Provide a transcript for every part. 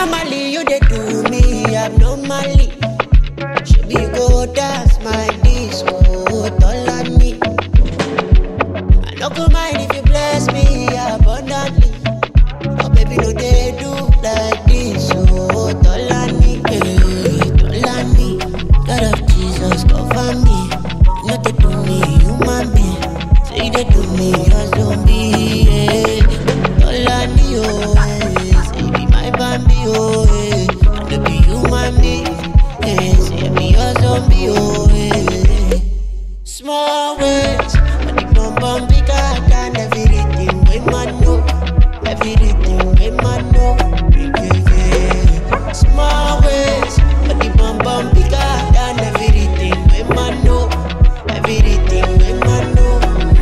Normally you dey do me abnormally. Shebi you go dance my disco, Tolani. I no go mind if you bless me abundantly. Oh baby, no dey do like this, oh Tolani, eh, Tolani. God of Jesus, cover me. No dey do me human being. Say you dey do me a zombie, eh. Tolani, oh, eh. Say you be my Bambi, oh, eh. I no be human being, eh. Say you be a zombie, oh, eh. Small ways, but the bum bum bigger than everything we man know. Everything we man know. Yeah, yeah. Small ways, but the bum bum bigger than everything we man know. Everything we man know.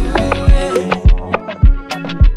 Yeah.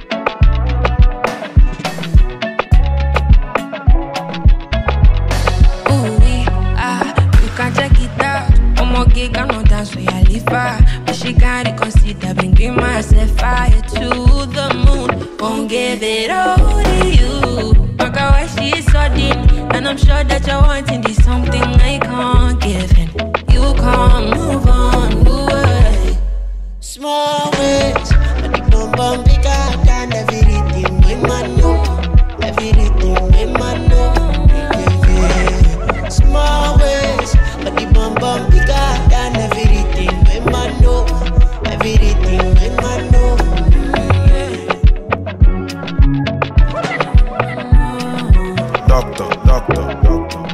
Ooh, wee, ah, you can check it out. I'm okay, can no dance where I live far. But she can't reconsider, bringing myself fire to the moon. Won't give it all to you. Look at why she's sudden. And I'm sure that you're wanting this something I can't give. And you can't move on, move away. Small ways, but the bum bum bigger than everything we man know. Everything we man know. Yeah, yeah. Small ways, but the bum bum bigger than everything we man know. Everything we man know. Doctor, doctor, doctor.